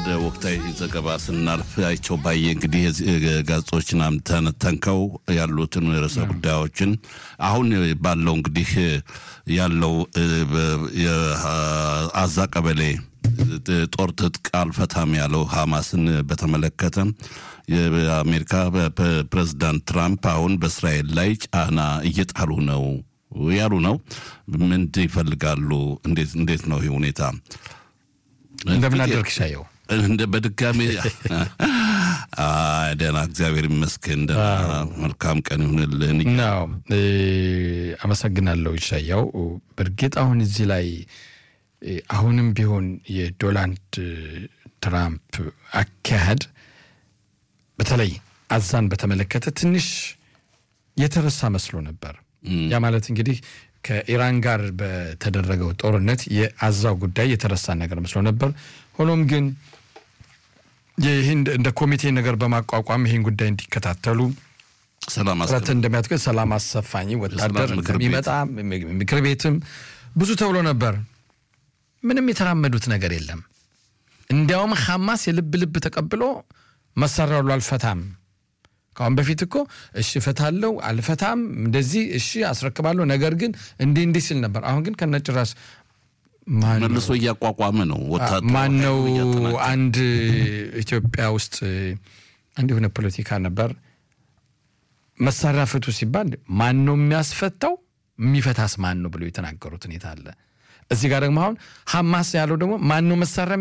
ወደ ወቅታዊ ዘገባ ስናልፍ አይቸው ባየ እንግዲህ ጋዜጦችን ተንተንከው ያሉትን ርዕሰ ጉዳዮችን አሁን ባለው እንግዲህ ያለው የአዛ ቀበሌ ጦር ትጥቅ አልፈታም ያለው ሐማስን በተመለከተ የአሜሪካ ፕሬዚዳንት ትራምፕ አሁን በእስራኤል ላይ ጫና እየጣሉ ነው ያሉ ነው። ምን ይፈልጋሉ? እንዴት ነው ይህ ሁኔታ? እንደምን አደርክ ሻየው? እንደ በድጋሚ ደህና፣ እግዚአብሔር ይመስገን። ደህና፣ መልካም ቀን ይሁንልን። ናው አመሰግናለሁ ይሻያው። በእርግጥ አሁን እዚህ ላይ አሁንም ቢሆን የዶናልድ ትራምፕ አካሄድ በተለይ አዛን በተመለከተ ትንሽ የተረሳ መስሎ ነበር። ያ ማለት እንግዲህ ከኢራን ጋር በተደረገው ጦርነት የአዛው ጉዳይ የተረሳ ነገር መስሎ ነበር። ሆኖም ግን ይህን እንደ ኮሚቴ ነገር በማቋቋም ይህን ጉዳይ እንዲከታተሉ ጥረት እንደሚያደርግ ሰላም አሰፋኝ ወታደር እንደሚመጣ ምክር ቤትም ብዙ ተብሎ ነበር። ምንም የተራመዱት ነገር የለም። እንዲያውም ሐማስ የልብ ልብ ተቀብሎ መሳሪያ ሁሉ አልፈታም ከአሁን በፊት እኮ እሺ እፈታለሁ አልፈታም እንደዚህ እሺ አስረክባለሁ ነገር ግን እንዲህ እንዲህ ሲል ነበር። አሁን ግን ከነጭራሽ መልሶ እያቋቋመ ነው። ማን ነው? አንድ ኢትዮጵያ ውስጥ አንድ የሆነ ፖለቲካ ነበር። መሳሪያ ፍቱ ሲባል ማን ነው የሚያስፈታው? የሚፈታስ ማን ነው ብሎ የተናገሩት ሁኔታ አለ። እዚህ ጋር ደግሞ አሁን ሐማስ ያለው ደግሞ ማን ነው መሳሪያ